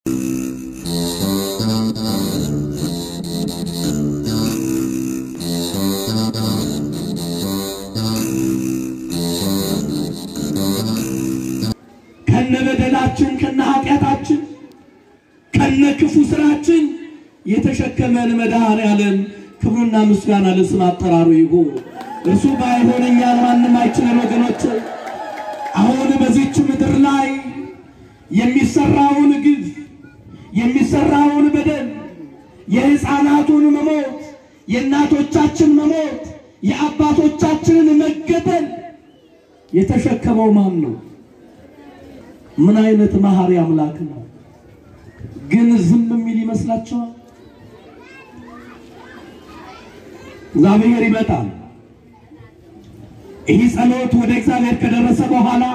ከነ በደላችን ከነ ኃጢአታችን ከነ ክፉ ስራችን የተሸከመን መድኃኔ ዓለም ክብሩና ምስጋና ለስም አጠራሩ ይሁን። እርሱ ባይሆን እኛን ማንም አይችለን። ወገኖች አሁን በዚች ምድር ላይ የሚሰራውን ግፍ፣ የሚሰራውን በደል፣ የሕፃናቱን መሞት፣ የእናቶቻችን መሞት፣ የአባቶቻችንን መገደል የተሸከመው ማን ነው? ምን አይነት መሐሪ አምላክ ነው? ግን ዝም የሚል ይመስላችኋል? እግዚአብሔር ይመጣል። ይህ ጸሎት ወደ እግዚአብሔር ከደረሰ በኋላ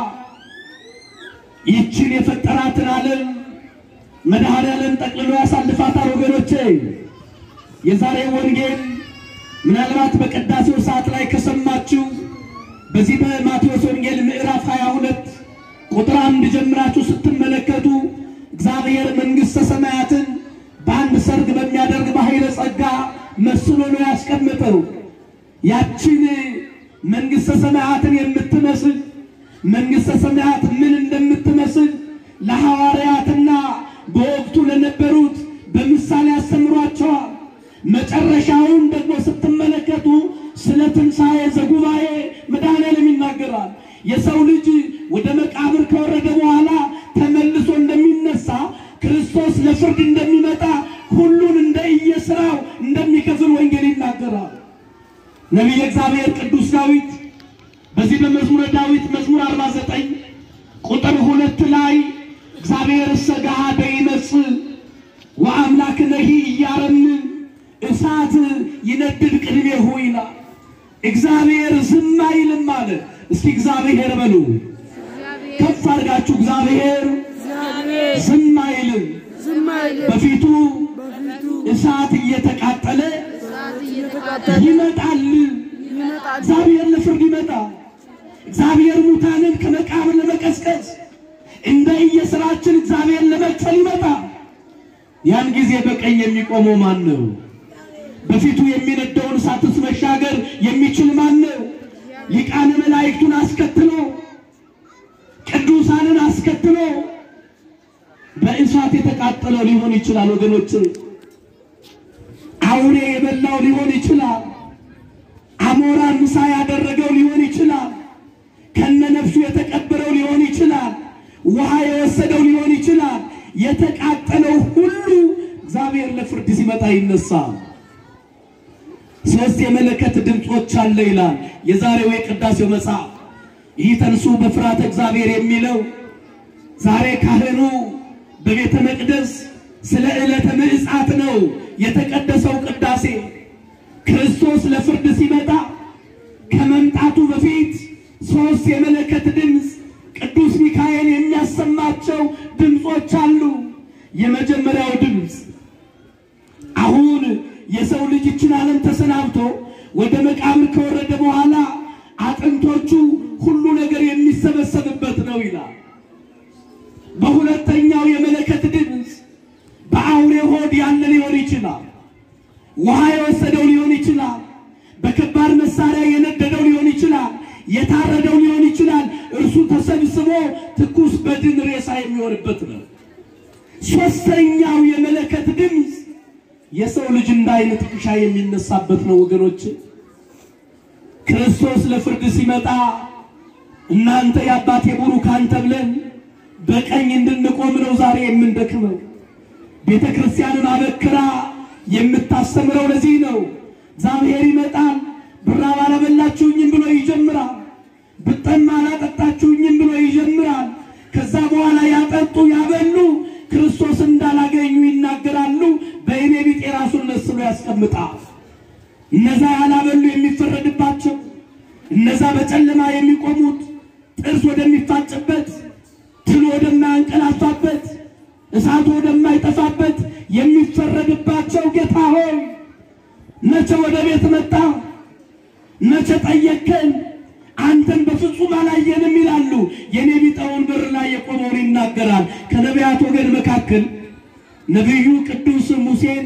ይችን የፈጠራትን ዓለም መድኃኔዓለም ጠቅልሎ ያሳልፋታል። ወገኖቼ የዛሬ ወንጌል ምናልባት በቅዳሴው ሰዓት ላይ ከሰማችሁ በዚህ በማቴዎስ ወንጌል ምዕራፍ 22 ቁጥር አንድ ጀምራችሁ ስትመለከቱ እግዚአብሔር መንግሥተ ሰማያትን በአንድ ሰርግ በሚያደርግ በኃይለ ጸጋ መስሎ ነው ያስቀምጠው። ያችን መንግሥተ ሰማያትን የምትመስል መንግሥተ ሰማያት ምን እንደምትመስል ለሐዋርያትና በወቅቱ ለነበሩት በምሳሌ ያስተምሯቸዋል። መጨረሻውን ደግሞ ስትመለከቱ ስለ ትንሣኤ ዘጉባኤ መድኃኔዓለም ይናገራል። የሰው ልጅ ወደ መቃብር ከወረደ በኋላ ተመልሶ እንደሚነሳ ክርስቶስ ለፍርድ እንደሚመጣ ሁሉን እንደ እየሥራው እንደሚከፍል ወንጌል ይናገራል። ነቢየ እግዚአብሔር ቅዱስ ዳዊት በዚህ በመዝሙረ ዳዊት መዝሙር 49 ቁጥር ሁለት ላይ እግዚአብሔር ሰጋሃደ ይመጽእ ወአምላክነሂ እያረምን እሳት ይነድድ ቅድሜሁ ይላል። እግዚአብሔር ዝም አይልም አለ። እስኪ እግዚአብሔር በሉ ከፍ አድርጋችሁ እግዚአብሔር ዝም አይልም፣ በፊቱ እሳት እየተቃጠለ ይመጣል። እግዚአብሔር ለፍርድ ይመጣል። እግዚአብሔር ሙታንን ከመቃብር ለመቀስቀስ እንደ እየሥራችን እግዚአብሔር ለመክፈል ይመጣል። ያን ጊዜ በቀኝ የሚቆመው ማን ነው? በፊቱ የሚነደውን እሳትስ መሻገር የሚችል ማን ነው? ሊቃነ መላእክቱን አስከትሎ ቅዱሳንን አስከትሎ በእሳት የተቃጠለው ሊሆን ይችላል። ወገኖች አውሬ የበላው ሊሆን ይችላል። አሞራ ምሳ ያደረገው ሊሆን ይችላል። ከነነፍሱ የተቀበረው ሊሆን ይችላል። ውሃ የወሰደው ሊሆን ይችላል። የተቃጠለው ሁሉ እግዚአብሔር ለፍርድ ሲመጣ ይነሳል። ሶስት የመለከት ድምፆች አለ ይላል የዛሬው የቅዳሴው መጽሐፍ። ይህ ተንሱ በፍርሃተ እግዚአብሔር የሚለው ዛሬ ካህኑ በቤተ መቅደስ ስለ ዕለተ ምጽአት ነው የተቀደሰው ቅዳሴ። ክርስቶስ ለፍርድ ሲመጣ ከመምጣቱ በፊት ሶስት የመለከት ድምፅ ቅዱስ ሚካኤል የሚያሰማቸው ድምፆች አሉ። የመጀመሪያው ድምፅ አሁን የሰው ልጅ ይችን ዓለም ተሰናብቶ ወደ መቃብር ከወረደ በኋላ አጥንቶቹ ሁሉ ነገር የሚሰበሰብበት ነው ይላል። በሁለተኛው የመለከት ድምፅ በአውሬ ሆድ ያለ ሊሆን ይችላል። ውሃ የወሰደው ሊሆን ይችላል። በከባድ መሳሪያ የነደደው ሊሆን ይችላል። የታረደው ሊሆን ይችላል። እርሱ ተሰብስቦ ትኩስ በድን ሬሳ የሚሆንበት ነው። ሶስተኛው የመለከት ድምፅ የሰው ልጅ እንደ አይነ ጥቅሻ የሚነሳበት ነው። ወገኖች ክርስቶስ ለፍርድ ሲመጣ እናንተ የአባቴ ቡሩካን ተብለን በቀኝ እንድንቆም ነው ዛሬ የምንደክመው። ቤተ ክርስቲያንን አበክራ የምታስተምረው ለዚህ ነው። እግዚአብሔር ይመጣል። ብራብ አላበላችሁኝም ብሎ ይጀምራል። ብጠማ አላጠጣችሁኝም ብሎ ይጀምራል። ከዛ በኋላ ያጠጡ ያበሉ ክርስቶስ እንዳላገኙ ይናገራሉ። በእኔ ቢጤ ራሱን ነስሎ ያስቀምጣል። እነዛ ያላበሉ የሚፈረድባቸው፣ እነዛ በጨለማ የሚቆሙት ጥርስ ወደሚፋጭበት፣ ትል ወደማያንቀላፋበት፣ እሳቱ ወደማይጠፋበት የሚፈረድባቸው ጌታ ሆይ መቼ ወደ ቤት መጣ? መቼ ጠየቅከን? አንተን በፍጹም አላየንም ይላሉ። የኔ ቢጠውን በር ላይ የቆመውን ይናገራል። ከነቢያት ወገን መካከል ነቢዩ ቅዱስ ሙሴን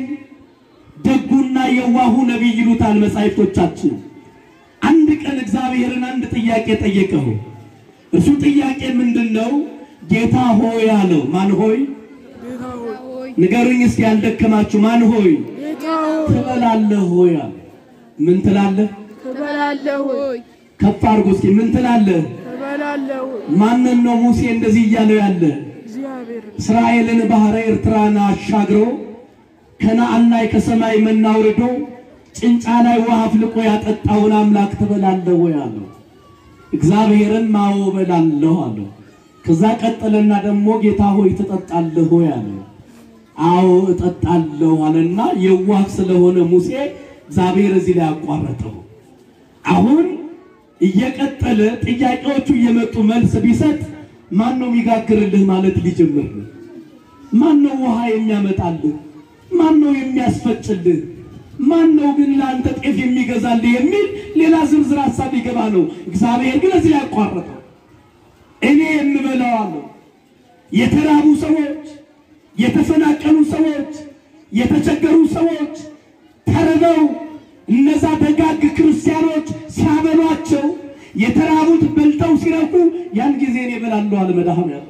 ደጉና የዋሁ ነቢይ ይሉታል መጻሕፍቶቻችን። አንድ ቀን እግዚአብሔርን አንድ ጥያቄ ጠየቀው። እርሱ ጥያቄ ምንድን ነው? ጌታ ሆይ አለው። ማን ሆይ ጌታ ሆይ ንገሩኝ እስኪ ያልደከማችሁ፣ ማን ሆይ ጌታ ሆይ ትበላለህ ሆይ አለ። ምን ትላለህ? ትበላለህ ሆይ ከፍ አድርጎ እስኪ ምን ትላለህ? ትበላለህ ሆይ ማንን ነው ሙሴ እንደዚህ እያለው ያለ? እግዚአብሔር እስራኤልን ባህረ ኤርትራን አሻግሮ ከነዓን ላይ ከሰማይ መና አውርዶ ጭንጫ ላይ ውሃ አፍልቆ ያጠጣውን አምላክ ትበላለህ ወይ አለው። እግዚአብሔርን ማዎ እበላለሁ አለው። ከዛ ቀጠለና ደግሞ ጌታ ሆይ ትጠጣለህ ወይ አለው። አዎ እጠጣለሁ አለና የዋህ ስለሆነ ሙሴ እግዚአብሔር እዚህ ላይ አቋረጠው። አሁን እየቀጠለ ጥያቄዎቹ እየመጡ መልስ ቢሰጥ ማን ነው የሚጋግርልህ ማለት ሊጀምር ነው። ማን ነው ውሃ የሚያመጣልህ? ማን ነው የሚያስፈጭልህ? ማን ነው ግን ለአንተ ጤፍ የሚገዛልህ የሚል ሌላ ዝርዝር ሀሳብ ሊገባ ነው። እግዚአብሔር ግን እዚህ ያቋረጠው እኔ የምበላው አለው። የተራቡ ሰዎች፣ የተፈናቀሉ ሰዎች፣ የተቸገሩ ሰዎች ተርበው እነዛ ደጋግ ክርስቲያኖች ሲያበሏቸው የተራቡት በልተው ሲረኩ ያን ጊዜ እኔ እበላለሁ አለ መድኃኔዓለም።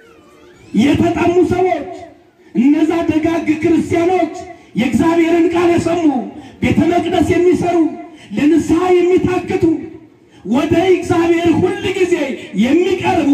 የተጠሙ ሰዎች እነዛ ደጋግ ክርስቲያኖች የእግዚአብሔርን ቃል የሰሙ ቤተ መቅደስ የሚሰሩ ለንስሐ የሚታክቱ ወደ እግዚአብሔር ሁል ጊዜ የሚቀርቡ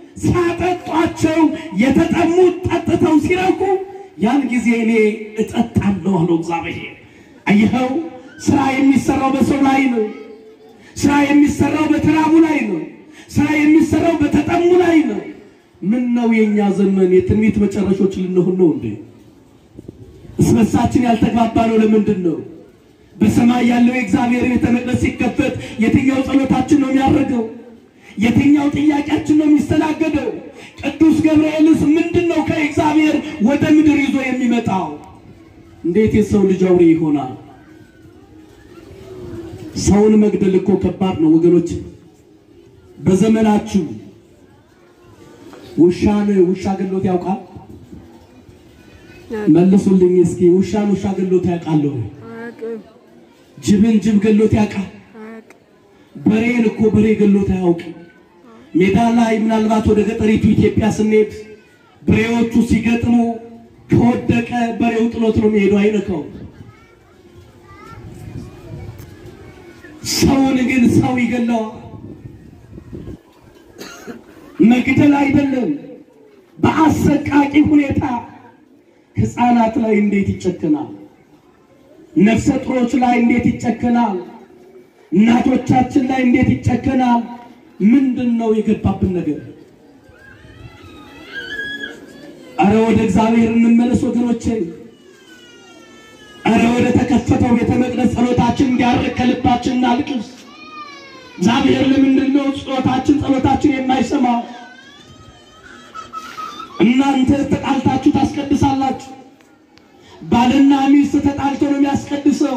ሲያጠጧቸው የተጠሙት ጠጥተው ሲረኩ ያን ጊዜ እኔ እጠጣለሁ አለው እግዚአብሔር። አየኸው፣ ስራ የሚሰራው በሰው ላይ ነው። ስራ የሚሰራው በተራቡ ላይ ነው። ስራ የሚሰራው በተጠሙ ላይ ነው። ምን ነው የኛ ዘመን የትንቢት መጨረሾች ልንሆን ነው እንዴ? እስበሳችን ያልተግባባ ነው። ለምንድን ነው? በሰማይ ያለው የእግዚአብሔር ቤተ መቅደስ ሲከፈት የትኛው ጸሎታችን ነው የሚያደርገው? የትኛው ጥያቄያችን ነው የሚስተናገደው? ቅዱስ ገብርኤልስ ምንድን ነው ከእግዚአብሔር ወደ ምድር ይዞ የሚመጣው? እንዴት የሰው ልጅ አውሬ ይሆናል? ሰውን መግደል እኮ ከባድ ነው ወገኖች። በዘመናችሁ ውሻን ውሻ ገሎት ያውቃል? መልሱልኝ እስኪ። ውሻን ውሻ ገሎት ያውቃል? አያውቅም ጅብን ጅብ ገሎት ያውቃል? አያውቅም በሬን እኮ በሬ ገሎት አያውቅም። ሜዳ ላይ ምናልባት ወደ ገጠሪቱ ኢትዮጵያ ስንሄድ በሬዎቹ ሲገጥሙ ከወደቀ በሬው ጥሎት ነው የሚሄደው፣ አይነካው። ሰውን ግን ሰው ይገለዋል። መግደል አይደለም፣ በአሰቃቂ ሁኔታ ሕፃናት ላይ እንዴት ይጨክናል? ነፍሰ ጡሮች ላይ እንዴት ይጨክናል? እናቶቻችን ላይ እንዴት ይጨከናል? ምንድን ነው የገባብን ነገር? አረ ወደ እግዚአብሔር እንመለስ ወገኖቼ። አረ ወደ ተከፈተው ቤተ መቅደስ ጸሎታችን እንዲያርቅ ከልባችን እናልቅስ። እግዚአብሔር ለምንድን ነው ጸሎታችን ጸሎታችን የማይሰማው? እናንተ ተጣልታችሁ ታስቀድሳላችሁ። ባልና ሚስት ተጣልቶ ነው የሚያስቀድሰው።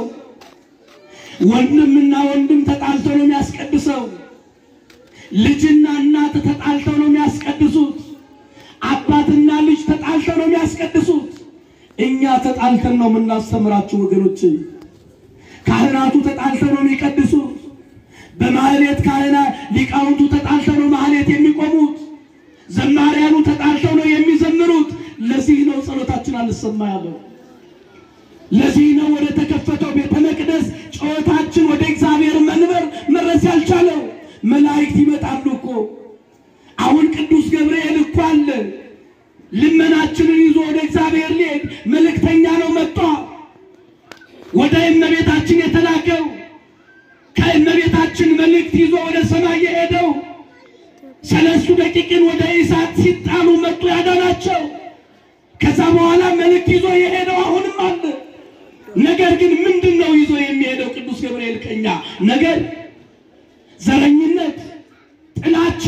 ወንድምና ወንድም ተጣልቶ ነው የሚያስቀድሰው። ልጅና እናት ተጣልተው ነው የሚያስቀድሱት። አባትና ልጅ ተጣልተው ነው የሚያስቀድሱት። እኛ ተጣልተን ነው የምናስተምራችሁ ወገኖች። ካህናቱ ተጣልተው ነው የሚቀድሱት። በማህሌት ካህና ሊቃውንቱ ተጣልተው ነው ማህሌት የሚቆሙት። ዘማሪያኑ ተጣልተው ነው የሚዘምሩት። ለዚህ ነው ጸሎታችን አልሰማ ያለው። ለዚህ ነው ወደ ተከፈተው ቤተ መቅደስ ጩኸታችን ወደ እግዚአብሔር መንበር መድረስ ያልቻለው። መላእክት ይመጣሉ እኮ አሁን ቅዱስ ገብርኤል እኮ አለ። ልመናችንን ይዞ ወደ እግዚአብሔር ሊሄድ መልእክተኛ ነው መጣ። ወደ እመቤታችን የተላከው ከእመቤታችን መልእክት ይዞ ወደ ሰማይ የሄደው ሰለስቱ ደቂቅን ወደ እሳት ሲጣሉ መጡ ያዳናቸው። ከዛ በኋላ መልእክት ይዞ የሄደው አሁንም አለ። ነገር ግን ምንድን ነው ይዞ የሚሄደው ቅዱስ ገብርኤል ከኛ ነገር ዘረኝነት፣ ጥላቻ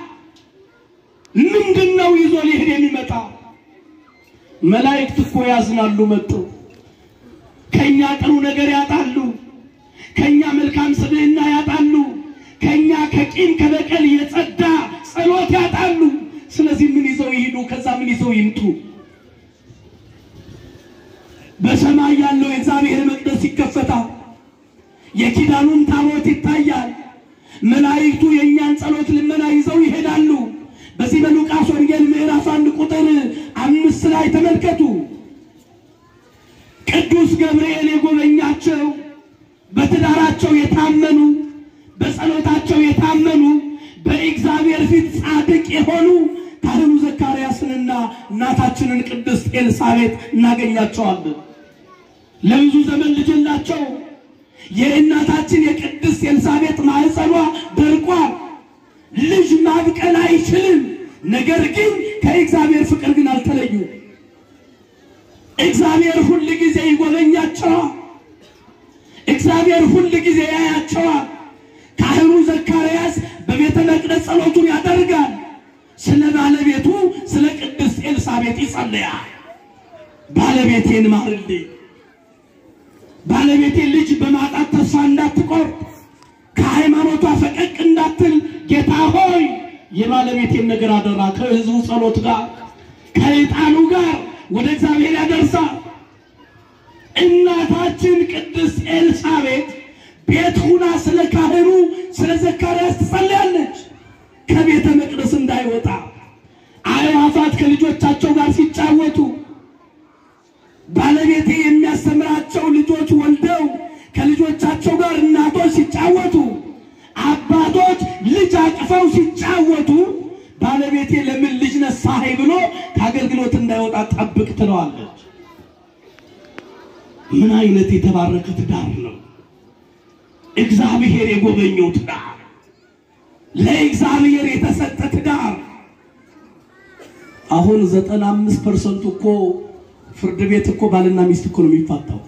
ምንድን ነው ይዞ ሊሄድ የሚመጣ? መላእክት እኮ ያዝናሉ መጡ። ከኛ ጥሩ ነገር ያጣሉ፣ ከኛ መልካም ስብዕና ያጣሉ፣ ከኛ ከቂም ከበቀል የጸዳ ጸሎት ያጣሉ። ስለዚህ ምን ይዘው ይሂዱ? ከዛ ምን ይዘው ይምጡ? በሰማይ ያለው የእግዚአብሔር መቅደስ ይከፈታል። የኪዳኑን ታቦት ይታያል። መላእክቱ የእኛን ጸሎት ልመና ይዘው ይሄዳሉ። በዚህ በሉቃስ ወንጌል ምዕራፍ አንድ ቁጥር አምስት ላይ ተመልከቱ። ቅዱስ ገብርኤል የጎበኛቸው በትዳራቸው የታመኑ በጸሎታቸው የታመኑ በእግዚአብሔር ፊት ጻድቅ የሆኑ ካህኑ ዘካርያስንና እናታችንን ቅድስት ኤልሳቤጥ እናገኛቸዋለን። ለብዙ ዘመን ልጅ የላቸው። የእናታችን የቅድስት ኤልሳቤጥ ማህፀኗ ደርቋል። ልጅ ማብቀል አይችልም። ነገር ግን ከእግዚአብሔር ፍቅር ግን አልተለዩ። እግዚአብሔር ሁል ጊዜ ይጎበኛቸዋል። እግዚአብሔር ሁል ጊዜ ያያቸዋል። ካህኑ ዘካርያስ በቤተ መቅደስ ጸሎቱን ያደርጋል። ስለ ባለቤቱ ስለ ቅድስት ኤልሳቤጥ ይጸልያል። ባለቤቴን ማርልኝ፣ ባለቤቴ ልጅ በማጣት ተስፋ እንዳትቆርጥ፣ ከሃይማኖቷ ፈቀቅ እንዳትል፣ ጌታ ሆይ የባለቤቴን ነገር አደራ። ከህዝቡ ጸሎት ጋር ከዕጣኑ ጋር ወደ እግዚአብሔር ያደርሳል። እናታችን ቅድስት ኤልሳቤጥ ቤት ሁና ስለ ካህኑ ስለ ዘካርያስ ትጸልያለች። ከቤተ መቅደስ እንዳይወጣ አዕዋፋት ከልጆቻቸው ጋር ሲጫወቱ ባለቤቴ የሚያስተምራቸው ልጆች ወልደው ከልጆቻቸው ጋር እናቶች ሲጫወቱ አባቶች ልጅ አቅፈው ሲጫወቱ ባለቤቴ ለምን ልጅ ነሳኸኝ ብሎ ከአገልግሎት እንዳይወጣ ጠብቅ ትለዋለች። ምን አይነት የተባረከ ትዳር ነው! እግዚአብሔር የጎበኘው ትዳር፣ ለእግዚአብሔር የተሰጠ ትዳር። አሁን ዘጠና አምስት ፐርሰንቱ እኮ ፍርድ ቤት እኮ ባልና ሚስት እኮ ነው የሚፋታው።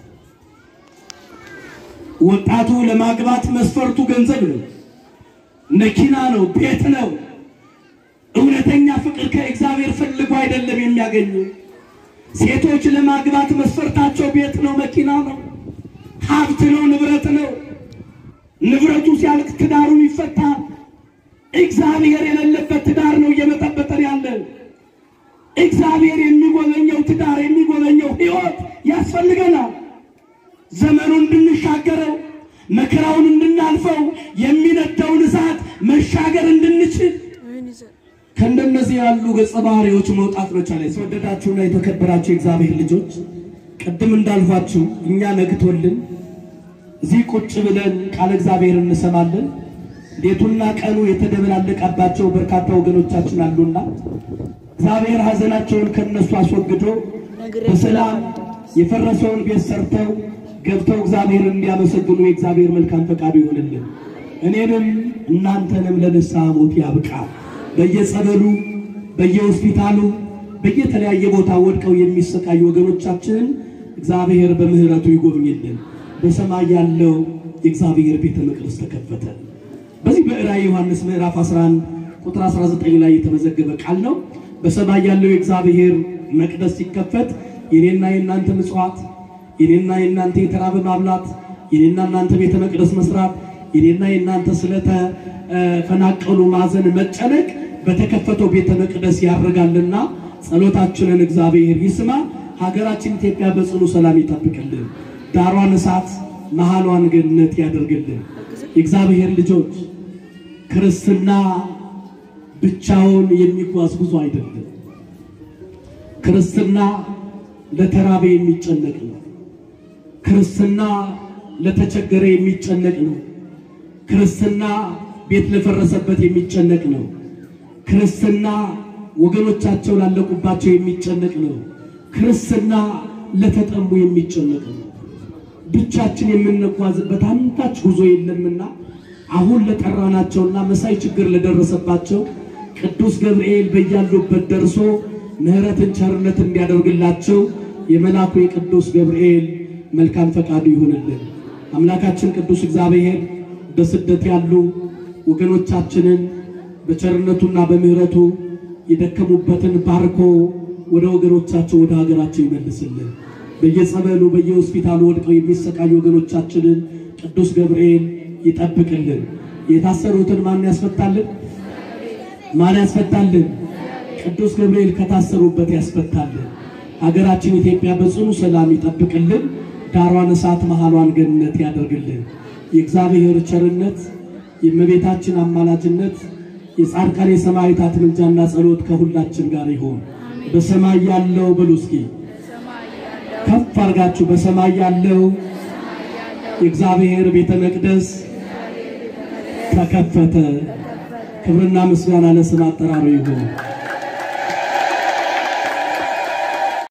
ወጣቱ ለማግባት መስፈርቱ ገንዘብ ነው፣ መኪና ነው፣ ቤት ነው። እውነተኛ ፍቅር ከእግዚአብሔር ፈልጎ አይደለም የሚያገኙ። ሴቶች ለማግባት መስፈርታቸው ቤት ነው፣ መኪና ነው፣ ሀብት ነው፣ ንብረት ነው። ንብረቱ ሲያልቅ ትዳሩን ይፈታል። እግዚአብሔር የሌለበት ትዳር ነው እየመጠበጠን ያለን። እግዚአብሔር የሚጎበኘው ትዳር የሚጎበኘው ሕይወት ያስፈልገናል። ዘመኑን እንድንሻገረው መከራውን እንድናልፈው የሚነደውን እሳት መሻገር እንድንችል አሜን ይዘ- ከእንደነዚህ ያሉ ገጸ ባህሪዎች መውጣት መቻል። የተወደዳችሁና የተከበራችሁ የእግዚአብሔር ልጆች ቅድም እንዳልኳችሁ እኛ ነግቶልን እዚህ ቁጭ ብለን ቃለ እግዚአብሔር እንሰማለን። ሌቱና ቀኑ የተደበላለቀባቸው በርካታ ወገኖቻችን አሉና እግዚአብሔር ሐዘናቸውን ከነሱ አስወግዶ በሰላም የፈረሰውን ቤት ሰርተው ገብተው እግዚአብሔርን እንዲያመሰግኑ የእግዚአብሔር መልካም ፈቃዱ ይሆንልን። እኔንም እናንተንም ለንስሐ ሞት ያብቃ። በየጸበሉ በየሆስፒታሉ በየተለያየ ቦታ ወድቀው የሚሰቃዩ ወገኖቻችንን እግዚአብሔር በምሕረቱ ይጎብኝልን። በሰማይ ያለው የእግዚአብሔር ቤተ መቅደስ ተከፈተ። በዚህ በራዕየ ዮሐንስ ምዕራፍ 11 ቁጥር 19 ላይ የተመዘገበ ቃል ነው። በሰማይ ያለው የእግዚአብሔር መቅደስ ሲከፈት የኔና የእናንተ ምጽዋት፣ የኔና የእናንተ የተራበ ማብላት፣ የኔና እናንተ ቤተ መቅደስ መስራት፣ የኔና የእናንተ ስለተፈናቀሉ ማዘን መጨነቅ በተከፈተው ቤተ መቅደስ ያደርጋልና ጸሎታችንን እግዚአብሔር ይስማ። ሀገራችን ኢትዮጵያ በጽኑ ሰላም ይጠብቅልን። ዳሯን እሳት መሃሏን ገነት ያደርግልን። የእግዚአብሔር ልጆች ክርስትና ብቻውን የሚጓዝ ጉዞ አይደለም። ክርስትና ለተራበ የሚጨነቅ ነው። ክርስትና ለተቸገረ የሚጨነቅ ነው። ክርስትና ቤት ለፈረሰበት የሚጨነቅ ነው። ክርስትና ወገኖቻቸው ላለቁባቸው የሚጨነቅ ነው። ክርስትና ለተጠሙ የሚጨነቅ ነው። ብቻችን የምንጓዝበት አንዳች ጉዞ የለምና አሁን ለጠራናቸውና መሳይ ችግር ለደረሰባቸው ቅዱስ ገብርኤል በያሉበት ደርሶ ምሕረትን ቸርነት እንዲያደርግላቸው የመልአኩ የቅዱስ ገብርኤል መልካም ፈቃዱ ይሁንልን። አምላካችን ቅዱስ እግዚአብሔር በስደት ያሉ ወገኖቻችንን በቸርነቱና በምሕረቱ የደከሙበትን ባርኮ ወደ ወገኖቻቸው ወደ ሀገራቸው ይመልስልን። በየጸበሉ በየሆስፒታሉ ወድቀው የሚሰቃዩ ወገኖቻችንን ቅዱስ ገብርኤል ይጠብቅልን። የታሰሩትን ማን ያስፈታልን? ማን ያስፈታልን? ቅዱስ ገብርኤል ከታሰሩበት ያስፈታልን። ሀገራችን ኢትዮጵያ በጽኑ ሰላም ይጠብቅልን። ዳሯን እሳት መሃሏን ገነት ያደርግልን። የእግዚአብሔር ቸርነት የእመቤታችን አማላጅነት የጻድቃን የሰማዕታት ምልጃና ጸሎት ከሁላችን ጋር ይሁን። በሰማይ ያለው በሉ እስኪ ከፍ አድርጋችሁ በሰማይ ያለው የእግዚአብሔር ቤተ መቅደስ ተከፈተ። ክብርና ምስጋና ለስም አጠራሩ ይሁን።